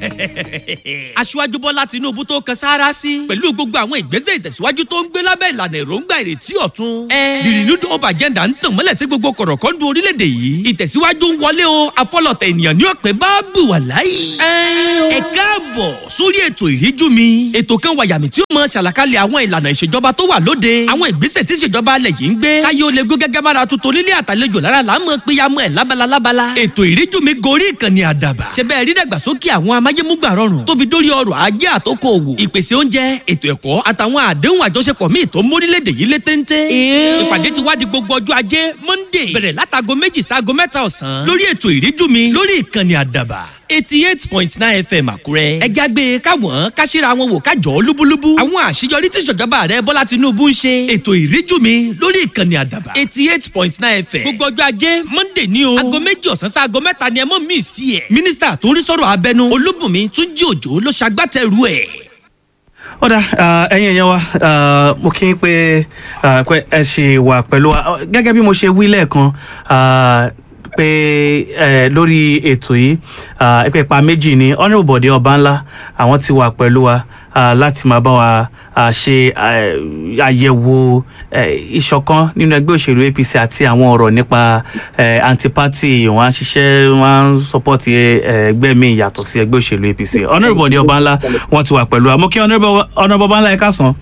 aṣíwájú bọ́lá tinúbú tó kan sáárá sí pẹ̀lú gbogbo àwọn ìgbésẹ̀ ìtẹ̀síwájú tó ń gbé lábẹ́ ìlànà èròǹgbà ìrètí ọ̀tun. the renewed hope agenda ń tàn mọ́lẹ̀ sí gbogbo kọ̀rọ̀kọ́ndù orílẹ̀-èdè yìí ìtẹ̀síwájú ń wọlé o afọlọ̀tẹ̀ ènìyàn ní ọ̀pẹ bá bù wà láyé. ẹ káàbọ̀ sórí ètò ìríjú mi ètò kan wàyàmì tí ó mọ ṣàlàkalẹ̀ àwọn ìlànà ìṣèjọba tó wà lóde àwọn ìgbésẹ̀ tí ìṣèjọba alẹ̀ yìí ń gbé káyé ó lè gó gẹ́gẹ́ bára tuntun nílé àtàlejò lára là ń mọ péyàmọ́ ẹ̀ lábala lábala ètò ìríjú mi gorí ìkànnì àdàbà ṣe bẹ́ẹ̀ rí dàgbàsókè àwọn amáyémúgbà rọrùn tó fi dórí ọrọ̀ ajé àtòkò òwò ìpèsè oúnjẹ ètò ẹ̀kọ́ àtàwọn àdéhùn àjọṣepọ̀ míì tó mórílẹ̀‐èdè yìí lé téńté. ìpàdé ti wá di gbogbo ọjọ́ ajé monday bẹ̀rẹ̀ látago méjì sáago mẹ́ta ọ̀sán lórí ètò ìríjú mi lórí ìkànnì àdàbà eighty eight point nine fm àkúrẹ́. ẹ jágbe káwọn káṣíra wọn wò kájọ lúbúlúbú. àwọn àṣeyọrí tí ìṣèjọba rẹ bọ́lá tinubu ń ṣe. ètò ìríjú mi lórí ìkànnì àdàbà eighty eight point nine fm. gbogbo ọjọ́ ajé monday ní o. aago méjì ọ̀sán sí aago mẹ́ta ni ẹ mọ̀ mí sí ẹ̀. mínísítà tó ń rí sọ̀rọ̀ abẹnú olúbùnmi túnjí òjò ló ṣagbátẹrù ẹ̀. ọ̀dà ẹ̀yin èèyàn wa ah, mo kí n pé ah, pé ẹ ṣì wà pẹ̀lú wa gẹ́gẹ́ bí mo ṣe wí lẹ́ẹ̀kan ah, pé eh, lórí ètò yìí ah, pé ipa méjì ni honourable bọ̀dé ọbànlá àwọn ti wà pẹ̀lú wa ah, láti máa bá wa ah, ṣe ah, àyẹ̀wò eh, ìṣọ̀kan nínú ẹgbẹ́ òṣèlú apc àti àwọn ọ̀rọ̀ nípa eh, anti-party wọn á ṣiṣẹ́ wọn á support eh, ẹgbẹ́ mi yàtọ̀ sí ẹgbẹ́ òṣèlú apc honourable bọ̀dé ọbànlá wọn ti wà pẹ̀lú wa mo kí honourable honourable ọbànlá ẹ káàsán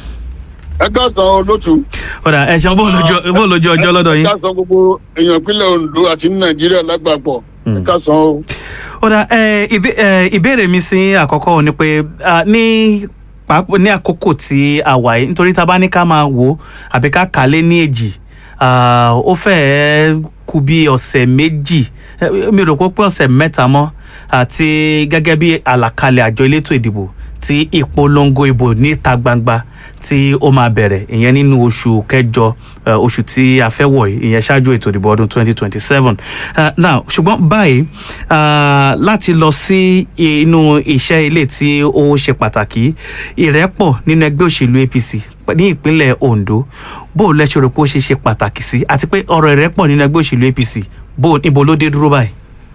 ẹ káàsán olótú. ọ̀dà ẹ ṣeun bó lójú bó lójú ọjọ́ lọ́dọ̀ ẹ yín. káàsán gbogbo èèyàn ìpínlẹ̀ ondo àti ní nàìjíríà lágbàpọ̀ ẹ káàsán o. ọ̀dà ẹ, ìbé- ẹ, ìbéèrè mi sí àkọ́kọ́ ni pé ah, ní pàápàá ní àkókò tí a wà yìí nítorí tá a bá ní ká máa wò ó àbí ká kà á lé ní èjì ah, ó fẹ́ẹ́ kù bí ọ̀sẹ̀ méjì eh, mi ò rò pé ó pé ọ̀sẹ̀ mẹ́ta mọ́ àti gẹ́gẹ́ bí àlàkalẹ̀ àjọ elétò ìdìbò tí ìpolongo ìbò níta gbangba tí ó máa bẹ̀rẹ̀ ìyẹn nínú oṣù kẹjọ eh, oṣù tí a fẹ́ wọ̀ yìí ìyẹn ṣáájú ètò ìdìbò ọdún 2027 uh, now ṣùgbọ́n báyìí ah, láti lọ sí inú iṣẹ́ ilé tí ó ṣe pàtàkì ìrẹ́pọ̀ nínú ẹgbẹ́ òṣèlú apc ní ìpínlẹ̀ ondo bó o lẹ́sọ̀ rò pé ó ṣe ṣe pàtàkì sí àti pé ọ̀rọ̀ ìrẹ́pọ̀ nínú ẹgbẹ́ òṣèlú apc bó o- níbo ló dé dúró báyìí.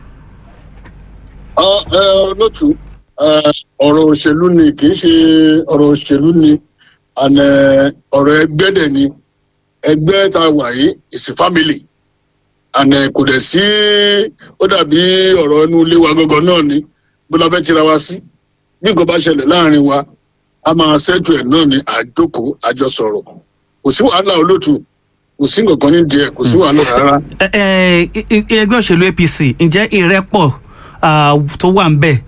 Ọ, ẹ, olótú ẹ, ọ̀rọ̀ òṣèlú ni kì í ṣe ọ̀rọ̀ òṣèlú ni àná ọ̀rọ̀ ẹgbẹ́ dẹ̀ ni ẹgbẹ́ tá a wà yìí is a family àná kò dẹ̀ sí ó dàbí ọ̀rọ̀ inú ilé wa gangan náà ni bó la fẹ́ tira wa sí bí nǹkan bá ṣẹlẹ̀ láàrin wa a máa ṣẹ́jú ẹ̀ náà ni àjókòó àjọsọ̀rọ̀ kò sí wàhálà olótú kò sí nǹkan kan ní díẹ̀ kò sí wàhálà rárá. Ẹ- ẹ, i- i- ẹgbẹ́ òṣèlú apc ǹjẹ́ ìrẹ́pọ̀ ah, tó wà ń bẹ̀